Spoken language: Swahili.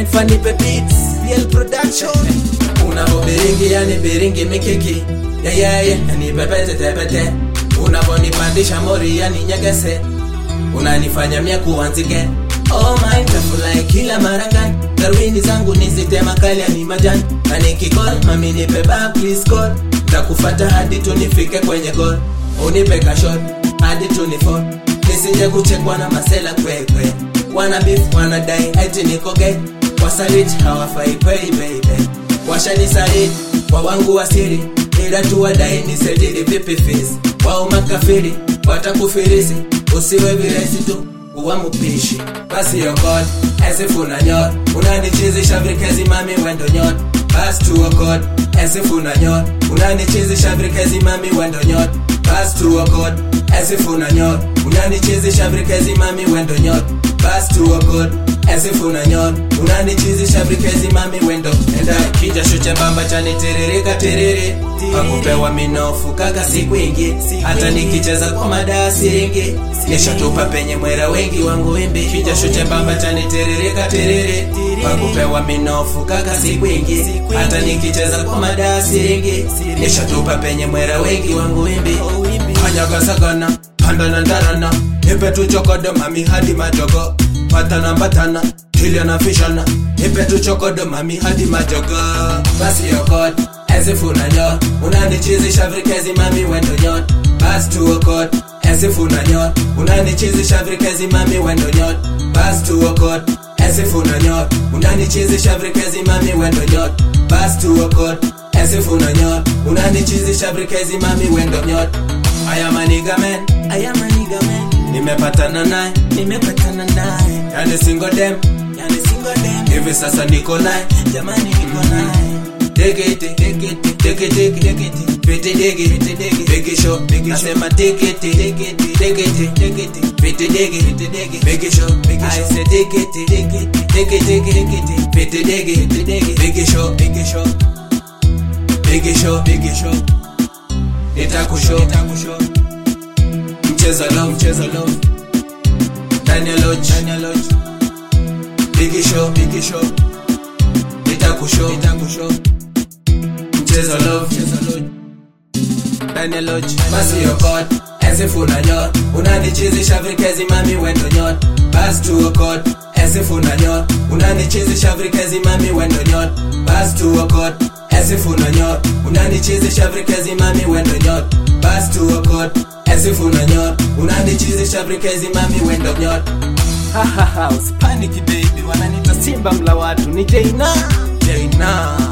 design funny beats real production unavobiringi yani biringi mikiki yeyeye yani pepete tepete unavonipandisha mori yani nyegese unanifanya mia kuanzike Oh my tafulai kila marangani darwini zangu nizitema kali ni majani na nikikol mami nipe back please call takufata hadi tunifike kwenye gol unipe kashot hadi tunifol nisije kuchekwa na masela kwekwe wana beef wanadai eti nikoge wasalit hawafai kwei baby washanisaliti kwa wangu wasiri ila tuwadai nisedili vipi fisi wao makafiri watakufirisi usiwe viresi tu uwa mupishi basi yokot esifuna nyot unanichizisha vikezi mami wendo nyot bas tuokot esifuna nyot unanichizisha vikezi mami wendo nyot bas tuokot esifuna nyot unanichizisha vikezi mami wendo nyot bas tuokot esifuna nyot unanichizisha vikezi mami wendo enda kijasho chembamba chanitiririka tiriri pakupewa minofu kaka siku ingi hata nikicheza kwa madasi ingi nishatupa penye mwera wengi wangu wimbi kijasho chembamba chanitiririka tiriri pakupewa minofu kaka siku ingi hata nikicheza kwa madasi ingi nishatupa penye mwera wengi wangu wimbi kanyagasagana pandana ndarana nipe tuchokodo mami hadi majogo patana mbatana kiliana fishana nipe tuchokodo mami hadi majogo basi yokot esifuna nyot unanichizisha vikezi mami wendo nyot bas tuokot esifuna nyot unanichizisha vikezi mami wendo nyot bas tuokot esifuna nyot unanichizisha vikezi mami wendo nyot bas tuokot esifuna nyot unanichizisha vikezi mami wendo nyot aya maniga men aya maniga men nimepatana naye nimepatana naye yani single dem yani single dem hivi sasa niko naye jamani niko naye Degete, degete, degete, degete, pete dege, pete dege, bege show, bege show. Nasema degete, degete, degete, degete, pete dege, pete dege, bege show, bege show. I say degete, degete, degete, degete, pete dege, pete dege, bege show, bege show. Bege show, bege show. Nitakushow, nitakushow. Mchezo love, mchezo love. Daniel Lodge, Daniel Lodge. Bege show, bege show. Nitakushow, nitakushow mchezo love mchezo love Daniel Lodge basi yokot esifuna nyot unanichizisha vikezi mami wendo nyot bas tuokot esifuna nyot unanichizisha vikezi mami wendo nyot bas tuokot esifuna nyot unanichizisha vikezi mami wendo nyot bas tuokot esifuna nyot unanichizisha vikezi mami wendo nyot Hahaha, usipaniki baby, wananita simba mla watu ni Jaina. Jaina